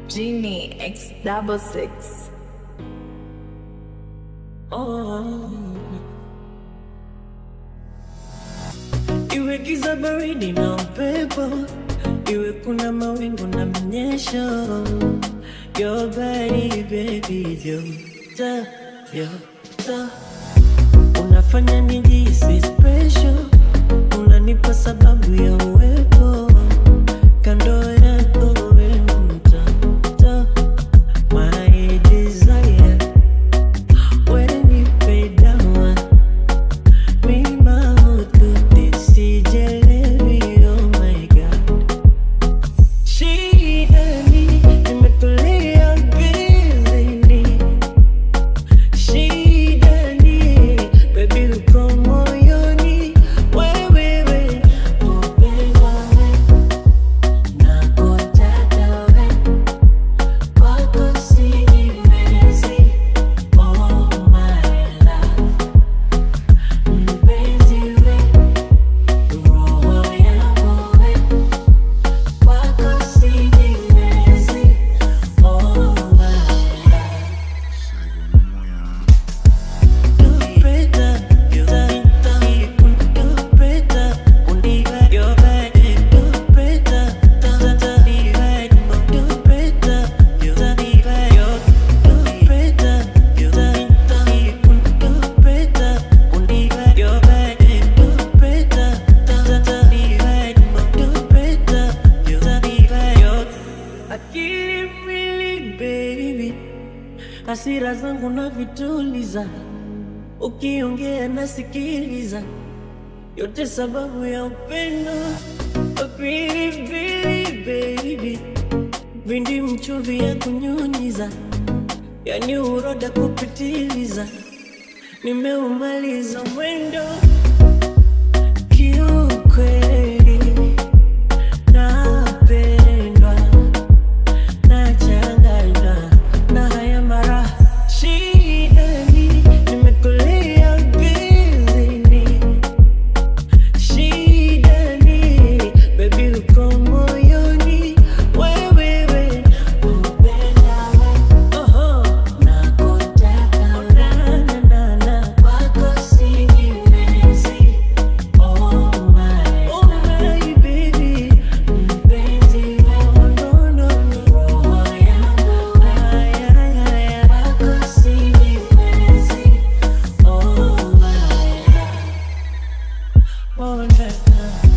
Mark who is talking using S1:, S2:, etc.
S1: Genie X double six.
S2: Oh. Iwe giza baridi na upepo, iwe kuna mawingu na mnyesho, your body baby, joto joto, unafanya nijihisi special, unanipa sababu ya uwepo kando yako, we mtoto, my desire when you pay down me mouth could sijelewi oh my god shida ni nimetulia bizini shida ni baby uko moyoni wewewe upendwa we nakutaka we kwako sijiwezi oh my love mpenzi we roho yangu we kwako sijiwezi oh my love Akili mwili baby hasira zangu na vituliza, ukiongea nasikiliza, yote sababu ya upendo pilipili baby, vindi mchuvi ya kunyunyiza, yani uroda kupitiliza, nimeumaliza mwendo kiukweli, napendwa nachanganywa na haya mara shida ni nimekulia bizini shida ni baby uko moyoni wewewe upenda we oho nakutaka nanana kwako sijiwezi oh my oh my baby mpenzi we no no no roho yangu we kwako sijiwezi oh my love oh na